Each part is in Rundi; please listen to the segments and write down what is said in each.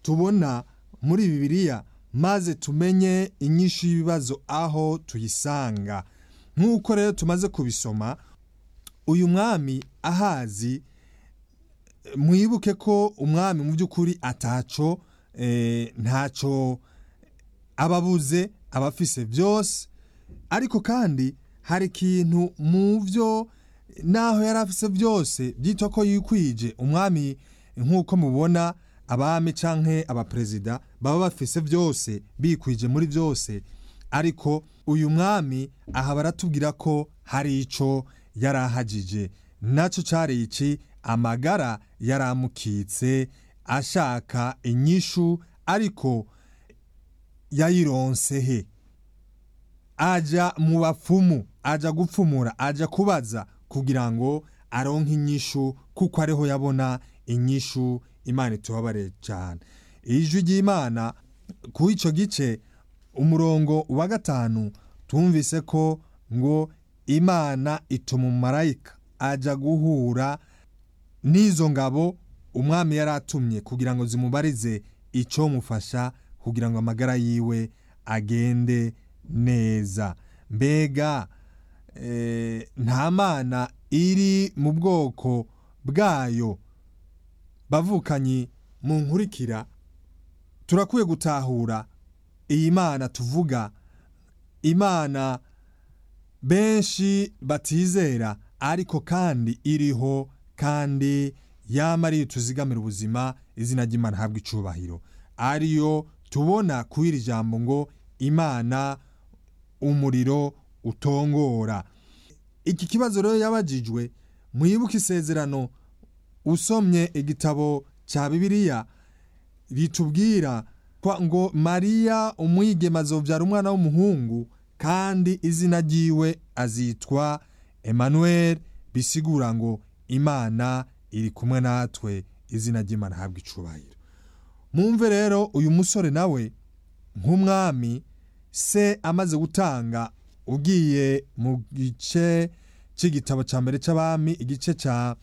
tubona muri bibiliya maze tumenye inyinshi y'ibibazo aho tuyisanga nk'uko rero tumaze kubisoma uyu mwami ahazi mwibuke ko umwami mu by'ukuri ataco ntacyo ababuze abafise byose ariko kandi hari ikintu mu byo naho yari afise byose byitwa ko yikwije umwami nk'uko mubona abami canke abaperezida baba bafise byose bikwije muri byose ariko uyu mwami aha baratubwira ko hari ico yari ahagije nacyo cyari iki amagara yaramukitse ashaka inyishu ariko yayironse he aja mu bapfumu aja gupfumura aja kubaza kugira ngo aronke inyishu kuko ariho yabona inyishu imana itubabare cyane ijwi ry'imana ku icyo gice umurongo wa gatanu tumvise ko ngo imana ituma umumarayika ajya guhura n'izo ngabo umwami yari atumye kugira ngo zimubarize icyo mufasha kugira ngo amagara yiwe agende neza mbega nta mana iri mu bwoko bwayo bavukanyi mu nkurikira turakwiye gutahura iyi mana tuvuga imana benshi batizera ariko kandi iriho kandi yama ariyo tuzigamira ubuzima izina ry'imana habwa icubahiro ariyo tubona ku iri jambo ngo imana umuriro utongora iki kibazo rero yabajijwe mwibuke isezerano usomye igitabo cya bibiliya ritubwira ngo mariya umwigema azobyara umwana w'umuhungu kandi izina ryiwe azitwa Emmanuel bisigura ngo imana iri kumwe natwe izina ry'imana ahabwa icubahiro mwumve rero uyu musore nawe nk'umwami se amaze gutanga ugiye mu gice cy'igitabo cya mbere cy'abami igice cya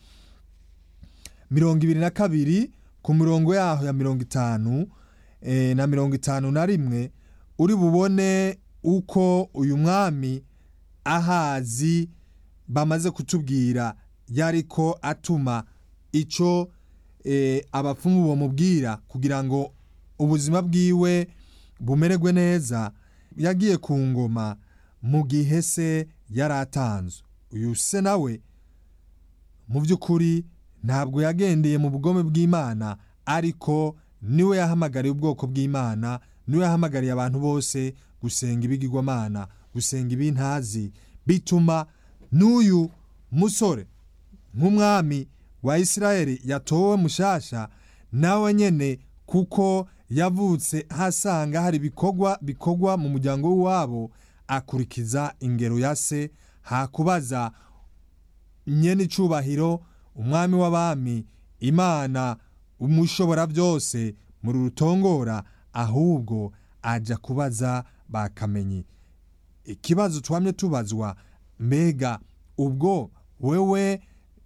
mirongo ibiri na kabiri ku mirongo yaho ya mirongo itanu na mirongo itanu na rimwe uri bubone uko uyu mwami ahazi bamaze kutubwira yariko atuma icyo abapfumu bamubwira kugira ngo ubuzima bwiwe bumererwe neza yagiye ku ngoma mu gihe se yari atanzwe uyu se nawe mu by'ukuri ntabwo yagendeye mu bugome bw'imana ariko niwe yahamagariye ubwoko bw'imana niwe yahamagariye abantu bose gusenga ibigirwamana gusenga ibintazi bituma n'uyu musore nk'umwami wa isirayeli yatowe mushasha nawe nyene kuko yavutse hasanga hari ibikorwa bikorwa mu muryango w'iwabo akurikiza ingero ya se hakubaza nyene icubahiro umwami w'abami imana umushobora byose muri rutongora ahubwo ajya kubaza bakamenyi ikibazo twamye tubazwa mbega ubwo wewe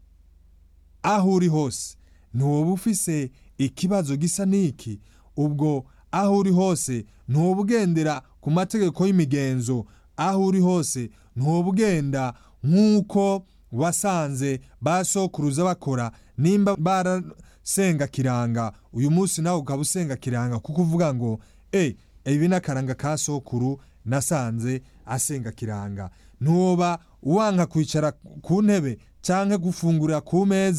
aho uri hose ntiwoba ufise ikibazo gisa n'iki ubwo aho uri hose ntiwoba ugendera ku mategeko y'imigenzo aho uri hose ntiwoba ugenda nk'uko wasanze basokuruza bakora nimba barasenga kiranga uyu munsi nawe ukaba usenga kiranga kuko uvuga ngo e ibi ni akaranga ka sokuru nasanze asenga kiranga ntuba uwanka kwicara ku ntebe cyangwa gufungurira ku meza